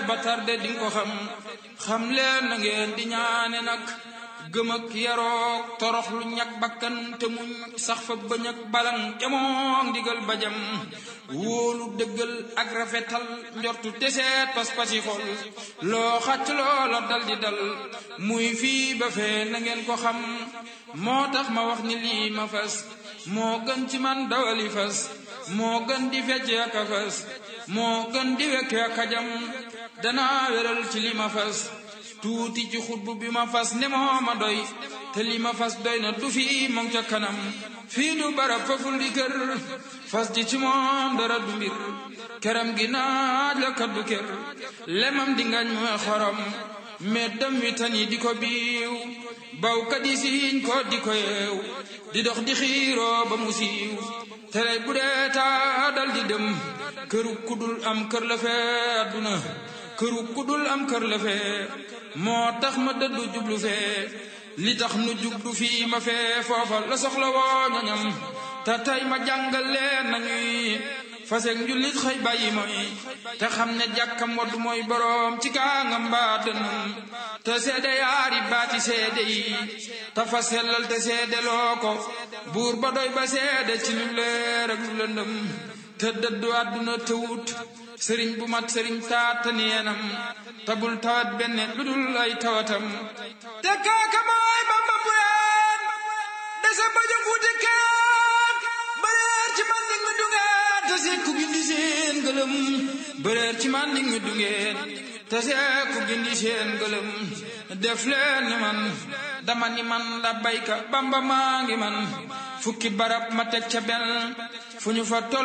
ba tarde di nga ko xam xam leen na ngeen di ñaane nag gëm ak yaroog torox lu ñag bakkan te muñ sax fa bañ ak balang jamoog ndigal bajam wóolu dëggal ak rafetal njortu teseet pas-pasi xol loo xàcc loola dal di dal muy fii ba fee na ngeen ko xam moo tax ma wax ni lii ma fas moo gën ci man dawali fas moo gën di fecc ak a fas moo gën di wekke ak a jam danaa wéral ci li ma fas tuuti ci xutbu bi ma fas ne moo ma doy te li ma fas doy na du fii moom ca kanam fii du barab faful di kër fas di ci moom dara du mbir këram gi naaj la kaddu kër lemam di ngañ mooy xorom meddam wi tan yi di ko biiw bawkat yi siiñ ko di ko yeew di dox di xiiroo ba mu siiw tere bu dee taa dal di dem këru kudul am kër la fee adduna këru kudul am kër la fee moo tax ma dëddu jublu fee li tax nu jublu fii ma fee foofa la soxla woo ñoñam te tey ma jàngal leen nañuy faseeg njullit xëy bàyyi mooy te xam ne jàkkam waddu mooy boroom ci kaangam mbaa dënum te seede yaari baati seede yi te fa sellal te seede loo ko buur ba doy ba seede ci lu leer ak lu lëndëm te dëddu àdduna te wut sëriñ bu mat sëriñ taata neenam tabul tawat benn lu dul ay tawatam te kaaka mooy bamba bureen desa bajo fuute keek bëreer ci man nig mi dungeen te seeku gindi seen gëlëm bëreer ci man nig mi dungeen te seeku gindi seen gëlëm def leen ni man dama ni man la bayka bamba maa ngi man fukki barab ma teg ca benn fu ñu fa tol